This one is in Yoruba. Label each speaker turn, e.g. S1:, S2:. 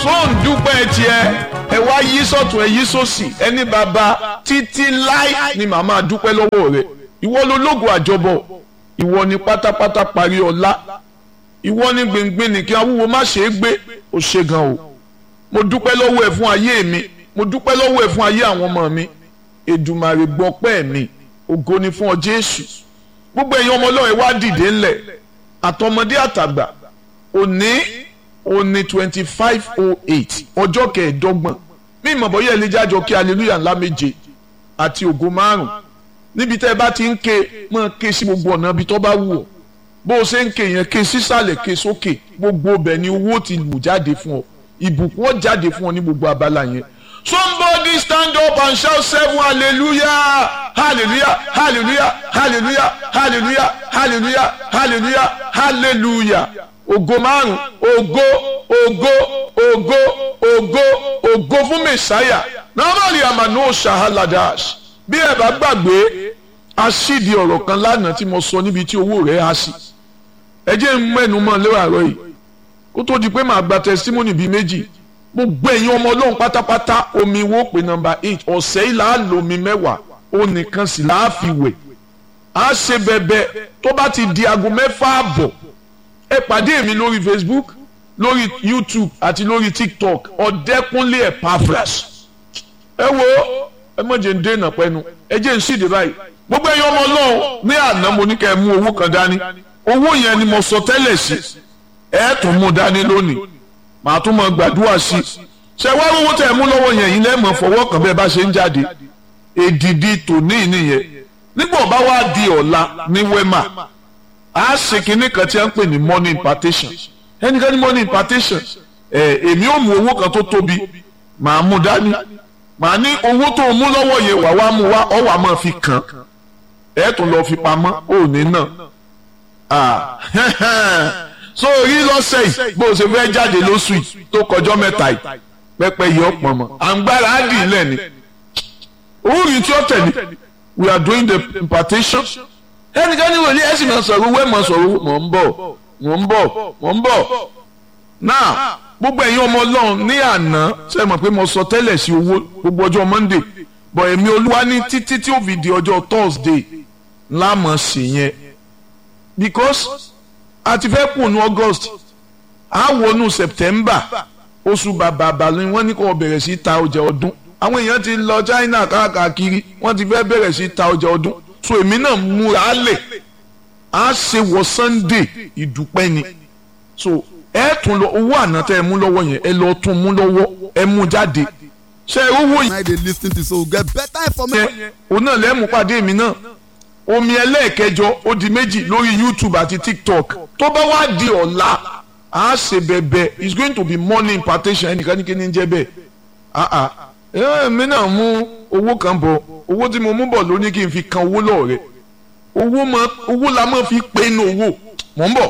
S1: tó ń dúpẹ́ tiẹ̀ ẹ wá yí sọ̀tún ẹ yí sósì ẹni bàbá títí láì ni màmá dúpẹ́ lọ́wọ́ rẹ̀ ìwọ ló lógo àjọbọ̀ ìwọ ni pátápátá parí ọlá ìwọ ni gbìngbìn ní kí awúwo má ṣe é gbé ó ṣe gan o mo dúpẹ́ lọ́wọ́ ẹ fún ayé mi mo dúpẹ́ lọ́wọ́ ẹ fún ayé àwọn ọmọ mi Èdùmàrè gbọpẹ́ mi ògo ni fún ọ Jésù gbogbo ẹ̀yin ọmọ Ọlọ́run ẹ wá dìde ńlẹ̀ àtọmọdé àtàgbà òní òní twenty five oh eight ọjọ́ kẹẹ̀ẹ́dọ́gbọ̀n mí ìmọ̀ bọ́yá ẹlẹ́jà jọ kí hallelujah ńlá méje àti ògo márùn níbi tẹ́ ẹ bá ti ń ké máa ké sí gbogbo ọ̀nà ibi tó bá wù ọ́ bó o ṣe ń ké yẹn ké sísàlẹ̀ ké sókè gbogbo ọbẹ̀ ni owó ti lù jáde fún ọ ìbùkún ó jáde fún ọ ní gbogbo abala yẹn somebody stand up and shout seven hallelujah hallelujah hallelujah hallelujah hallelujah hallelujah hallelujah hallelujah ògo márùn ògo ògo ògo ògo ògo fún mẹsàáyà normally amano shahaladas bí ẹ bá gbàgbé aṣídìí ọ̀rọ̀ kan lánàá tí mo sọ níbi tí owó rẹ̀ á sí ẹ jẹ́ ń mẹ́nu mọ́ lẹ́wàárọ̀ yìí kó tó di pé màá gba testimony bíi méjì gbogbo ẹ̀yin ọmọ ọlọ́run pátápátá omi wo pé nọmba eight ọ̀sẹ̀ yìí là á lo omi mẹ́wàá ó nìkan sì là á fi wẹ̀ á ṣe bẹ̀bẹ̀ tó bá ti di aago mẹ́fà àbọ̀ ẹ pàdé mi lórí Facebook lórí YouTube àti lórí TikTok ọ̀dẹ́kúnlé Epaphras ẹ wo ẹ mọ̀ jẹ́ ń dènà pẹ́nu ẹ jẹ́ ń ṣìdè báyìí gbogbo ẹ̀yin ọmọ ọlọ́run ní àná mo ní kẹ́ ẹ mú owó kan dání owó yẹn ni mo sọ tẹ́lẹ̀ sí ẹ tún mú dání lónìí màá tún mọ gbàdúrà sí i ṣe wá owó tẹ̀ mú lọ́wọ́ yẹn yìí lẹ́mọ̀ fọwọ́ kan bẹ́ẹ̀ bá ṣe ń jáde èdìdì tòní nìyẹn nígbà bá wá di ọ̀la ní wema a ṣe kinní kan tí a ń pè ní money impartation ẹnikẹ́ni money impartation ẹ̀ èmi ò mú owó kan tó tóbi màá mú dání màá ní owó tó mú lọ́wọ́ yẹn wà wá mú wá ọ̀ wà máa fi kàn ẹ̀ tún lọ́ọ́ fi pamọ́ òní náà so rí lọ́sẹ̀ yìí bó o ṣe fẹ́ jáde lóṣù yìí tó kọjọ́ mẹ́ta yìí pẹ́pẹ́ yìí ọ̀pọ̀ mọ́ àǹgbára á dì í lẹ́ni orí tí ó tẹ̀lé we are doing the impartation ẹnikẹ́ni wò ní ẹ̀sìn máa sọ̀rọ̀ wẹ́ẹ̀ máa sọ̀rọ̀ mọ̀ ń bọ̀ mọ̀ ń bọ̀ mọ̀ ń bọ̀ náà gbogbo ẹ̀yin ọmọ ọlọ́run ní àná ṣe mọ̀ pé mo sọ tẹ́lẹ̀ sí owó gbogbo ọjọ́ monday bọ̀ èmi olúwa ní títí tí ó fi di ọjọ́ thursday ńlá mọ̀ sí yẹn because a ti fẹ́ kùnú august a wọnú september oṣù bàbàbà ni wọ́n ní kó bẹ̀rẹ̀ sí ta ọjà ọdún àwọn èèyàn ti lọ china káàkiri wọ́n ti fẹ́ bẹ̀rẹ̀ sí ta ọjà ọdún so èmi náà múra lẹ̀ a ṣe wọ sunday ìdúpẹ́ ni so ẹ tún lọ owó àná tẹ ẹ mú lọ́wọ́ yẹn ẹ lọ tún mú lọ́wọ́ ẹ mú jáde ṣe owó
S2: I dey lis ten to so get better information.
S1: yẹn òun náà lẹ́mú pàdé mi náà omi ẹlẹ́ẹ̀kẹjọ ó di méjì lórí youtube àti tiktok tó bá wá di ọ̀la a ṣe bẹ̀bẹ̀ it's going to be money impartation ẹnìkan ní kí ni jẹ́ bẹ́ẹ̀ ah ah ẹ mi náà mú owó kan bọ̀ owó tí mo mú bọ̀ ló ní kí n fi kan owó lọ́ọ̀rẹ́ owó la máa fi pinnu owó mọ̀ ń bọ̀